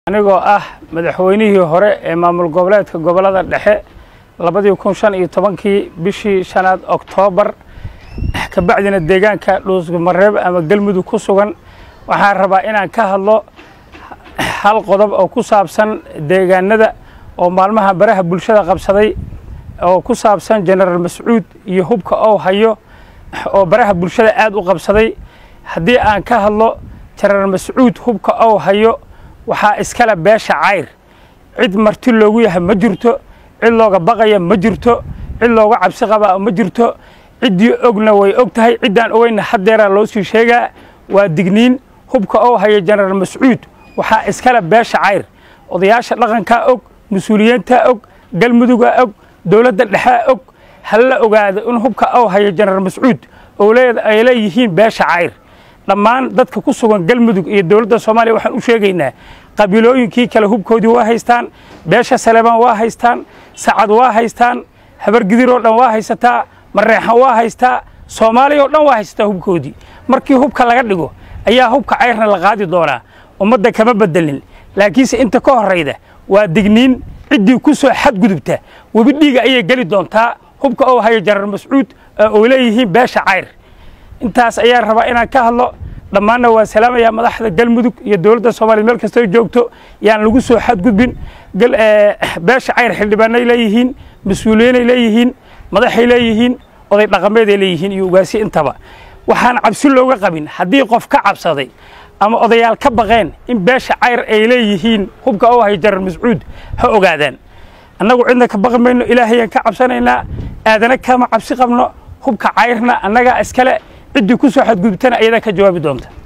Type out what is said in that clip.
anigoo ah madaxweynihii hore ee maamul goboleedka gobollada dhexe labadii kun shan iyo tobankii bishii shanaad oktoobar kabacdina deegaanka dhuusmareeb ama galmudug ku sugan waxaan rabaa inaan ka hadlo hal qodob oo ku saabsan deegaanada oo maalmaha baraha bulshada qabsaday oo ku saabsan jenaraal mascuud iyo hubka ou hayo oo baraha bulshada aad u qabsaday haddii aan ka hadlo jenaraal mascuud hubka ou hayo waxaa iskale beesha cayr cid marti loogu yahay ma jirto cid looga baqaya ma jirto cid looga cabsi qabaa ma jirto ciddii ogna way og tahay ciddaan ogeyna haddeeraa loo sii sheegaa waa digniin hubka ou haya jenaraal mascuud waxaa iskale beesha cayr odayaasha dhaqankaa og mas-uuliyiintaa og galmudugaa og dowladda dhexaa og hala ogaado in hubka ou haya jenaraal mascuud ay leeyihiin beesha cayr dhammaan dadka ku sugan galmudug iyo dowladda soomaaliya waxaan u sheegaynaa qabiilooyinkii kale hubkoodii waa haystaan beesha saleebaan waa haystaan sacad waa haystaan habargidir oo dhan waa haysataa mareexan waa haystaa soomaaliya oo dhan waa haysataa hubkoodii markii hubka laga dhigo ayaa hubka cayrna la qaadi doonaa ummadda kama bedelin laakiinse inta ka horrayda waa digniin ciddii ku soo xadgudubta webi dhiiga ayay geli doontaa hubka oo haya jenaraal mascuud oo leeyihiin beesha cayr intaas ayaan rabaa inaan ka hadlo dhammaanna waa salaamayaa madaxda galmudug iyo dowladda soomaliya meel kastoo joogto yaan lagu soo xadgudbin beesha cayr xildhibaanay leeyihiin mas-uuliyiinay leeyihiin madaxay leeyihiin oday dhaqameeday leeyihiin iyo ugaasi intaba waxaan cabsi looga qabin haddii qof ka cabsaday ama odayaal ka baqeen in beesha cayr ay leeyihiin hubka oo hay jenaraal mascuud ha ogaadaan annagu cidna ka baqi mayno ilaahayaan ka cabsanaynaa aadana kama cabsi qabno hubka cayrna annagaa iskale ciddii ku soo xadgudubtana ayadaa ka jawaabi doonta